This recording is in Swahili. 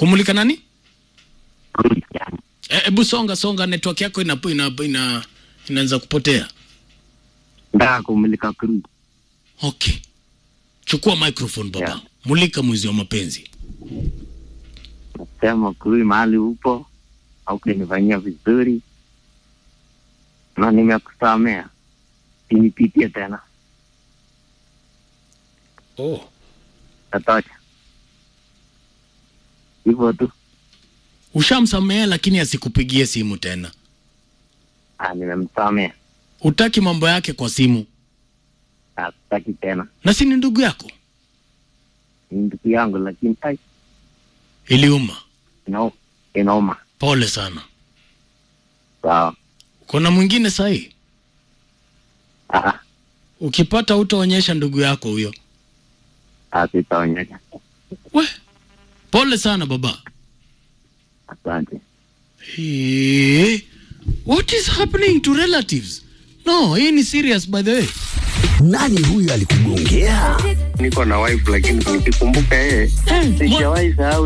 Kumulika nani? Cruise yani. Hebu songa songa, network yako ina ina, ina inaanza kupotea. Nataka kumulika cruise. Okay, chukua microphone baba, Yeah. mulika mwizi wa mapenzi. Nasema cruise mahali upo au kunifanyia vizuri na nimekusamea, sinipitie tena, Oh, tatosha hivyo tu. ushamsamea lakini asikupigie simu tena. Ah, nimemsamea, Utaki mambo yake kwa simu, Ah, sitaki tena. na si ni ndugu yako? Ni ndugu yangu, lakini ai, Iliuma. ina- inauma. Pole sana. Sawa. Kuna mwingine sahi, Ah, ukipata utaonyesha ndugu yako huyo. ah, sitaonyesha. We, pole sana baba. Asante. Hey, what is happening to relatives? No, hii ni serious by the way. Nani huyu alikugongea? Niko na wife lakini nikikumbuka yeye Hey, sijawahi sahau